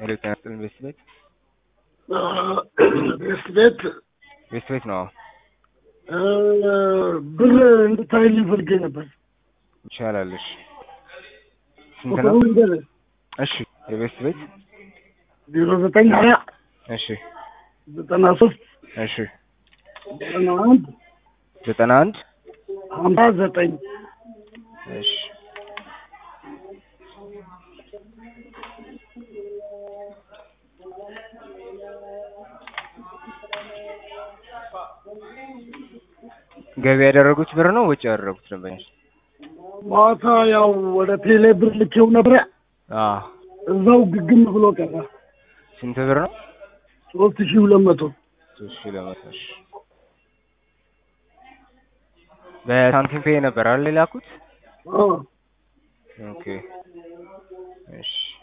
ሄሎ ጤና ይስጥልኝ ቤስት ቤት ቤስት ቤት ቤስት ቤት ነው። ብር እንድታይልኝ ፈልጌ ነበር። ይቻላል። እሺ ስንት ነው? ቁጥሩ ንገረኝ። እሺ የቤስት ቤት ዜሮ ዘጠኝ ሀያ እሺ ዘጠና ሶስት እሺ ዘጠና አንድ ዘጠና አንድ ሀምሳ ዘጠኝ እሺ ገቢ ያደረጉት ብር ነው ወጪ ያደረጉት ደንበኞች? ማታ ያው ወደ ቴሌ ብር ልኬው ነበረ። አዎ እዛው ግግም ብሎ ቀረ። ስንት ብር ነው? ሶስት ሺህ ሁለት መቶ ሶስት ሺህ ለመቶ እሺ በሳንቲም ፔይ ነበር አይደል የላኩት? አዎ። ኦኬ እሺ